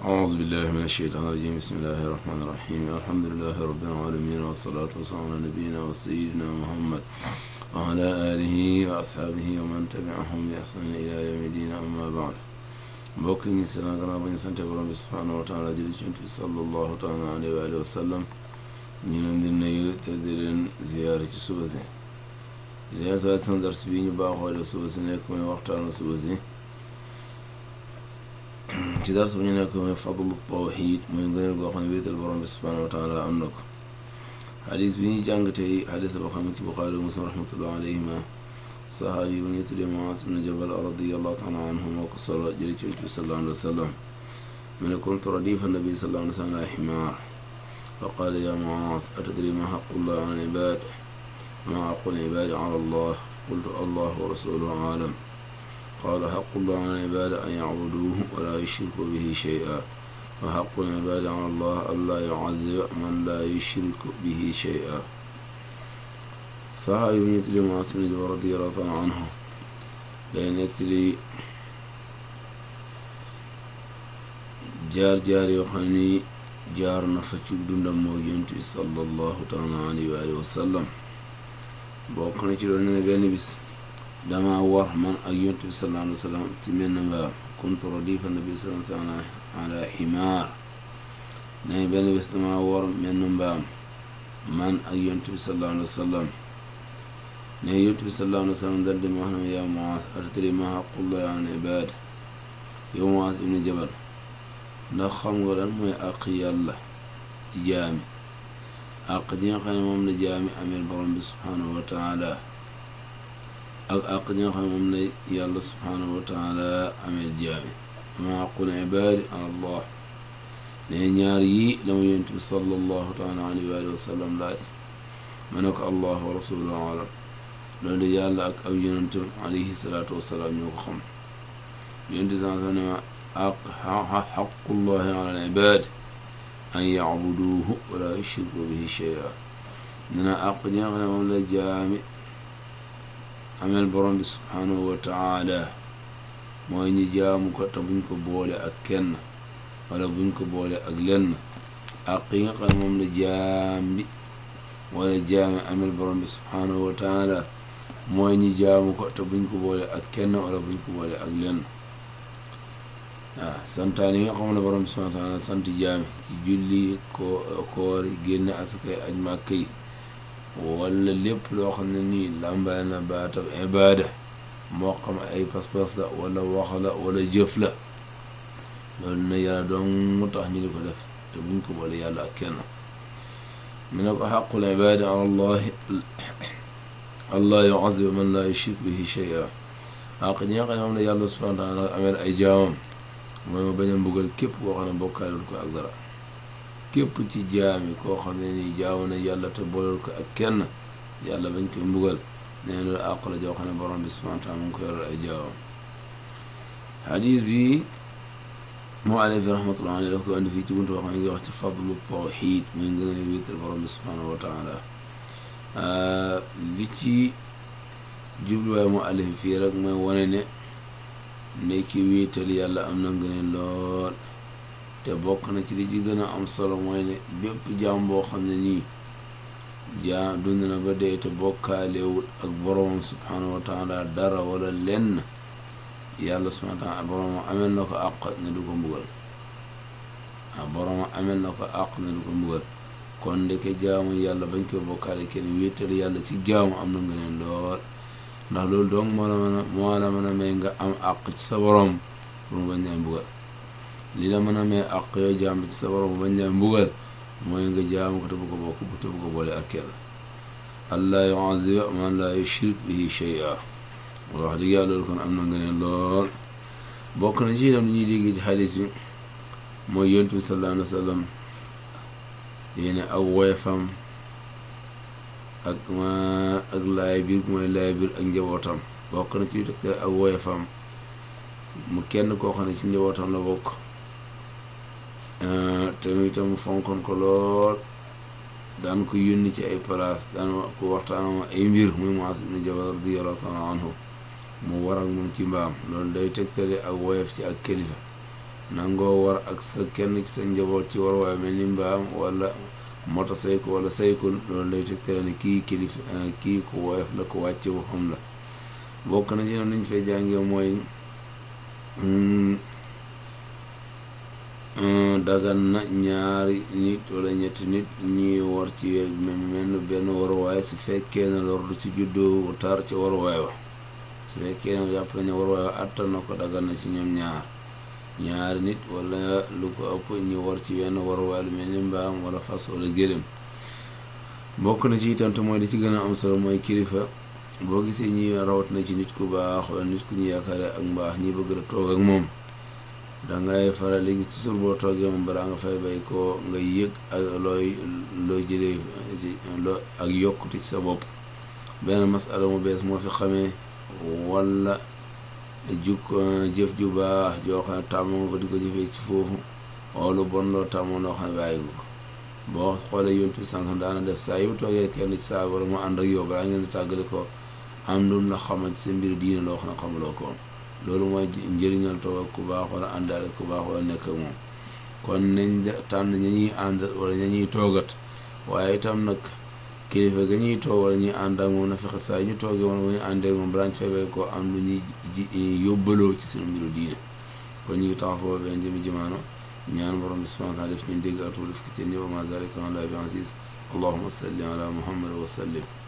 أعوذ بالله من الشيطان الرجيم بسم الله الرحمن الرحيم الحمد لله رب العالمين والصلاة والسلام على نبينا وسيدنا محمد وعلى آله وأصحابه ومن تبعهم بإحسان إلى يوم الدين أما بعد mbokk ñi si la gannaaw ba ñu sante borom bi subhaanahu wa taala jëli ci bi sallallahu taala alayhi wa alihi wa sallam ñu leen di nuyu te di leen ziyaare ci suba si di leen saa seen dars bi ñu baaxoo def suba si nekk mooy waxtaanu suba si ci dars bu ñu nekk mooy fadlu tawxiid mooy ngëneel goo xam ne wéetal borom bi subhaanahu wa taala am na ko xadis bi ñuy jàng tey xadis boo xam ne ci buxaari wa muslim rahmatullah alayhima saxaabi bu ñuy tuddee Muaaz ibn Jabal radiyallahu taala anhu moo ko solo jëli ci Yonent bi sallallahu alayhi wa sallam mu ne kuntu radifa nabi sallallahu alayhi wa sallam ala ximaar fa qaala ya Muaaz atadri ma xaqullah ala al-ibaad ma xaqul ibaadi ala allah qultu allah wa rasuluhu aalam qaala xaqullah ala al-ibaad an yacbuduuhu wa laa yushrikuu bihi shay'an wa xaqul ibaadi ala allah an laa yucadiba man laa yushriku bihi shay'an saxaabi bu ñu tuddee Muaaz ibn Jabal radiyallahu taala anhu day nettali jaar-jaar yoo xam ni jaar na fa ci dundam moo Yonent bi sallallahu taala alayhi wa alihi wa sallam bokk na ci loolu ne benn bis dama war man ak Yonent bi sallallahu alayhi wa sallam ci menn mbaam kuntu radifa nabi sallallahu alayhi wa sallam ala ximaar ne benn bis dama war menn mbaam man ak Yonent bi sallallahu alayhi wa sallam ne Yonent bi sallallahu alayhi wa sallam dal di ma wax ne ma yaa Muaaz atadrii maa haqqullaahi ala al-ibaad yow Muaaz ibn Jabal ndax xam nga lan mooy àq yàlla ci jaami àq ji nga xam ne moom la jaami ameel borom bi subhaanahu wa taala ak àq ji nga xam ne moom la yàlla subhaanahu wa taala ameel jaami maa haqqul ibaadi ala Allah ne ñaar yii la ma Yonent bi sallallahu taala alayhi wa sallam laaj ma ne ko Allah wa rasuluhu alam loolu yàlla ak aw yonentam alayhi salaatu wasalaam ñoo ko xam yonent saa sax ne ma aq xaqullahi ala al ibaad an yacbuduuhu wala yushriku bihi shay'a ne na àq ji nga xam ne moom la jaami amel borom bi subhaanahu wa taala mooy ñu jaamu ko te buñ ko boole ak kenn wala buñ ko boole ak lenn àq yi nga xam ne moom la jaam bi wala jaami amel borom bi subhaanahu wa taala mooy ñi jaamu ko te buñ ko boole ak kenn wala buñ ko boole ak lenn waaw santaan yi nga xam ne borom bi subhaanahu wa taala sant jaami ci julli ko koor génne asakay aj màkka yi wala lépp loo xam ne nii làmbaay na baatab ibaada moo xam ay pas-pas la wala wax la wala jëf la loolu na yàlla doon mu tax ñu di ko def te buñ ko boole yàlla ak kenn mu ne ko xaqul ibaada ala allahi allah yuazib man laa yushrik bihi shay'a àq ñi nga xam ne moom la yàlla subhaanahu wa taala ameel ay jaamam mooy ma bañ a mbugal képp koo xam ne bokkaalul ko ak dara képp ci jaami koo xam ne nii jaamu na yàlla te boolul ko ak kenn yàlla bañ koy mbugal nee loolu àq la joo xam ne borom bi subhaanahu wa taala mu ngi ko yoral ay jaamam xadiis bi moo alayhi rahmatullahi alayhi daf ko indi fii ci buntu boo xam ne ngi wax ci fadlu tawxiid muy ngën a wéetal borom bi subhaanahu wa taala li ci jubluwaay mu alif fii rek mooy wane ne nekki wéetal yàlla am na ngëneel lool te bokk na ci li ci gën a am solo mooy ne bépp jaam boo xam ne nii jaam dund na ba dee te bokkaalewut ak boroomam subhaanahu wa taala dara wala lenn yàlla subhaanahu wa taala boroomam amel na ko àq ne du ko mbugal ah boroomam amel na ko àq ne du ko mbugal kon ndeke jaamu yàlla bañ koy bokkaale kenn wéetal yàlla ci jaamu am na nga neen lool ndax loolu donc moo la mën a moo la mën a may nga am àq ci sa borom pour mu bañ lay mbugal li la mën a may àq yoo jaam ci sa borom bañ lay mbugal mooy nga jaamu ko te bu ko bokk bu te bu ko boole ak kenn allah yuaziba man laa yushrik bihi shay'a wax dëgg yàlla loolu kon am na nga neen lool bokk na ci itam li ñuy dégg ci xadis bi mooy yonent bi sallallahu alayhi wa sallam yéene ak woyefam ak ma ak laay biir mooy laay biir ak njabootam bokk na ci tegtal ak woyefam mu kenn koo xam ne ci njabootam la bokk te itam fonkoon ko lool daan ko yónni ci ay place daan ko waxtaan ay mbir muy Muaaz ibn Jabal radiyallahu taala anhu mu war ak moom ci mbaam loolu day tegtale ak woyef ci ak kilifa nangoo war ak sa kenn ci sa njaboot ci war waaye mel ni mbaam wala motocycle wala cycle loolu lay tegtale ne kii kilif kii ku woyof la ku wàcce waxam la bokk na ci noonu ñu fay jàngee mooy dagan na ñaari nit wala ñetti nit ñuy war ci mel benn waruwaay su fekkee ne lor du ci juddoo tar ci waruwaay wa su fekkee ne jàpp nañu waruwaay wa attan na ko dagan na ci ñoom ñaar ñaari nit wala lu ko ëpp ñu war ci wenn waruwaay lu mel ni mbaam wala fas wala gëlëm bokk na ci itam te mooy li ci gën a am solo mooy kilifa boo gisee ñi rawat na ci nit ku baax wala nit ku ñu yaakaare ak mbaax ñi bëgg a toog ak moom dangay faral léegi toujours boo toogee moom balaa nga fay bay ko nga yëg ak looy loo jëlee loo ak yokkute ci sa bopp benn masala mu bees moo fi xamee wala juk jëf ju baax joo xam ne tàmm nga ko di ko jëfee ci foofu wala bon loo tàmmoon loo xam ne bàyyi nga ko boo xoolee yontu bi sànq daana def saa yu toogee kenn ci saa wala mu ànd ak yow balaa ngeen di tàggale ko am lu mu la xamal ci sa mbir diine loo xam ne xamuloo ko loolu mooy njëriñal toog ak ku baax wala àndaale ku baax wala nekk ak moom kon nañ tànn ña ñuy ànd wala ña ñuy toogat waaye itam nag kilifa ga ñuy toog wala ñuy ànd ak moom na fexe saa ñu toogee wala bu ñu àndee ak moom balaa ñu feebee ko am lu ñuy ji yóbbaloo ci seen mbiru diine kon ñu ngi taxaw foofu benn jëmi jamaano ñaan borom bi subhanahu wa taala def ñu dégg atul def ki ci ni wa ma zalika ala bi aziz allahumma salli ala muhammad wa sallim